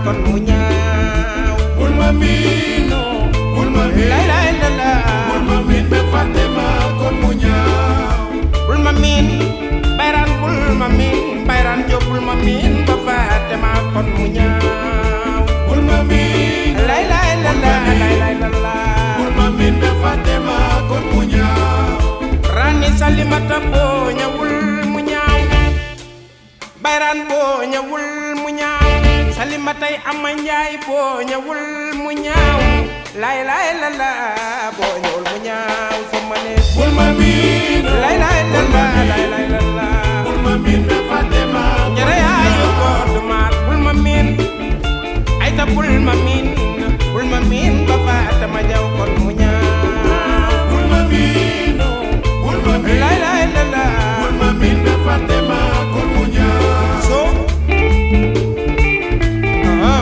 kon mu ñaaw bul ma miino bul ma miin lay lay la la bul ma miin ba fàtte ma kon mu ñaaw bul ma miin bayraan bul ma miin bayraan jóob bul ma miin ba fàtte ma kon mu ñaaw bul ma miin lay lay la la lay lay la la bul ma miin ba fàtte ma kon mu ñaaw rani salimata boo ñëwul mu ñaaw bayraan boo ñëwul mu ñaaw salimatay ama njaay boo ñëwul mu ñaaw lay lay la la boo ñëwul mu ñaaw sama ne bul ma miin lay lay la la lay lay la la bul ma miin ba fàtte ma kon mu njëre yaayu ñaaw ko dumaat bul ma miin ay ta bul ma miin bul ma miin ba faata ma jaw kon mu ñaaw bul ma miino bul ma miin lay lay la la bul ma miin ba fàtte ma kon mu ñaaw so ah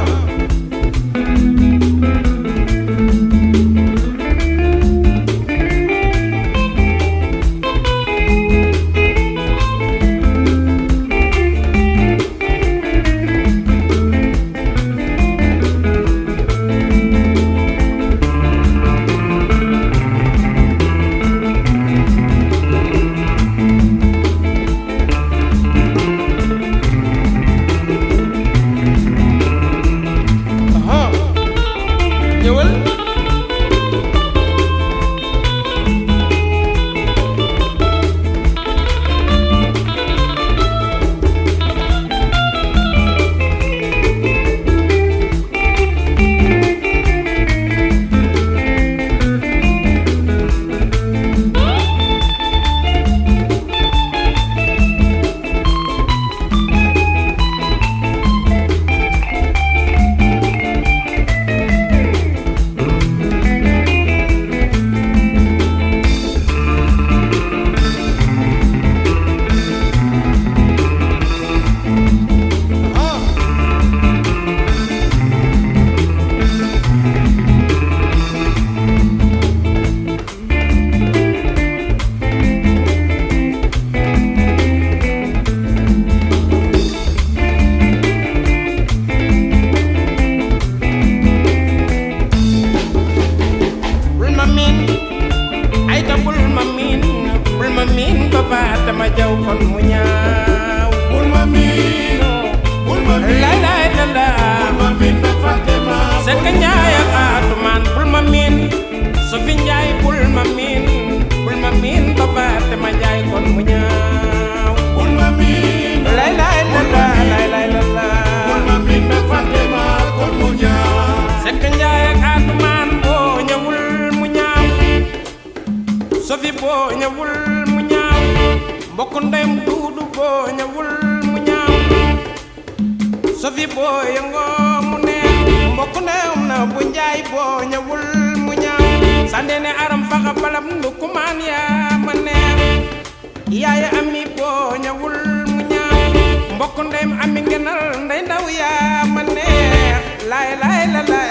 ah ñëwal ah bul ma miin ay ta bul ma miin bul ma miin ba faata ma jaw kon mu ñaaw bul ma miino bul ma miin lay lay la la bul ma miin ba fàtte ma sekk njaay ak atumaan bul ma miin sofi njaay bul ma miin bul ma miin ba faata ma jaay kon mu ñaaw bul ma miin lay lay la la lay lay la la bul ma miin ba fàtte ma kon mu ñaaw sekk njaay ak atumaan boo ñëwul mu ñaaw sofi boo ñëwul mu ñaaw mbokk ndeyam duudu boo ñëwul mu ñaaw sofi boo yëngoo mu neex mbokk ndeyam na bu njaay boo ñëwul mu ñaaw sandene aram faxa balam ndukumaan yaa ma neex yaaya ami boo ñëwul mu ñaaw mbokk ndeyam ami ngenal ndey ndaw yaa ma neex laay laay la laay